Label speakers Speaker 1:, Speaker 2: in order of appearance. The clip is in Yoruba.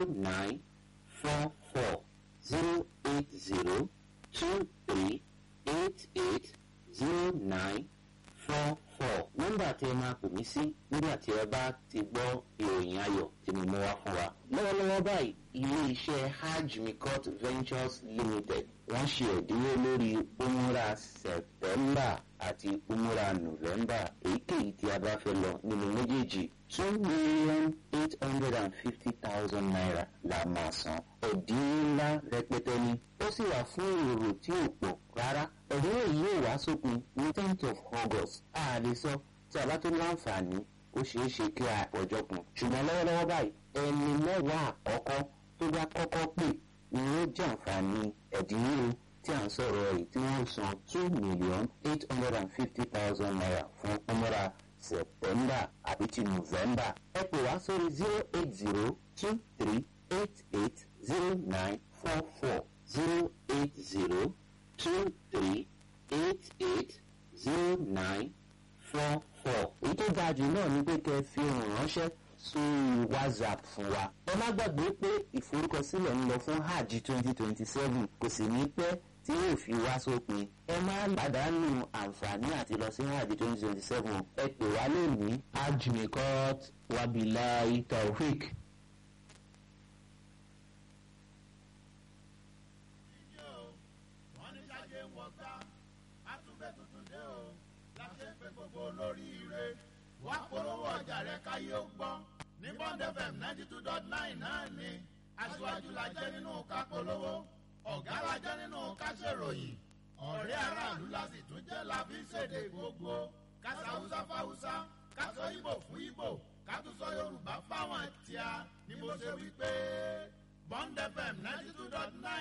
Speaker 1: nine four four zero eight zero two three eight eight zero nine four four nọ́mbà tí ẹ máa pè mí sí nígbà tí ẹ bá ti gbọ́ ìròyìn ayọ̀ tí mo mú wá fún wa. lọ́wọ́lọ́wọ́ báyìí ilé iṣẹ́ hajj mikot ventures limited wọ́n ṣe ẹ̀dínwó lórí umura september àti umura november èyíkéyìí tí a bá fẹ́ lọ nínú méjèèjì two million eight hundred and fifty thousand naira la máa san ẹ̀dínwó ńlá rẹpẹtẹ ni ó sì wà fún èrò tí ò pọ̀ rárá ẹ̀dínwó yìí yóò wá sópin ní tenth of august a lè sọ tí a bá tó láǹfààní ó ṣeé ṣe kí a ọjọ́ kun ṣùgbọ́n lọ́wọ́lọ́wọ́ báyìí ẹni mẹ́wàá àkọ́kọ́ tó bá kọ́kọ́ pè ni ó jẹ́ àǹfààní ẹ̀dínwó tí à ń sọ̀rọ̀ ẹ̀ tí wọ́n san two million eight hundred and fifty thousand naira fún ọmọra september àbí ti november ẹ pè wá sórí zero eight zero two three eight eight zero nine four four zero eight zero two three eight eight zero nine four four. èyí tó dáa jù náà ni pé kẹ́ ẹ fi ohùn ránṣẹ́ sórí whatsapp fún wa. ẹ má gbàgbé pé ìforúkọsílẹ̀ ń lọ fún hajj twenty twenty seven kò sì ní pẹ́ tí yóò fi wá sópin. ẹ má pàdánù àǹfààní àti lọ sí hajj twenty twenty seven ẹ pè wá lónìí. hajj mikot wabilahi taofik.
Speaker 2: wọ́n ní sáyé ń wọ̀gbá àtúnbẹ̀ tuntun dé o láti pé gbogbo olóríire wá polówó ọjà rẹ káyé ó gbọ́ ní bond fm ninety two dot nine náà ni aṣíwájú la jẹ́ nínú ká polówó ọ̀gá la jẹ́ nínú ká ṣèròyìn ọ̀rẹ́ aráàlú la sì tún jẹ́ la fi ṣèdè gbogbo kásá haúsá fáwúsá kásọ ìbò fún ìbò kátúsọ yorùbá fáwọn tíá ni mo ṣe wí pé bond fm ninety two dot nine.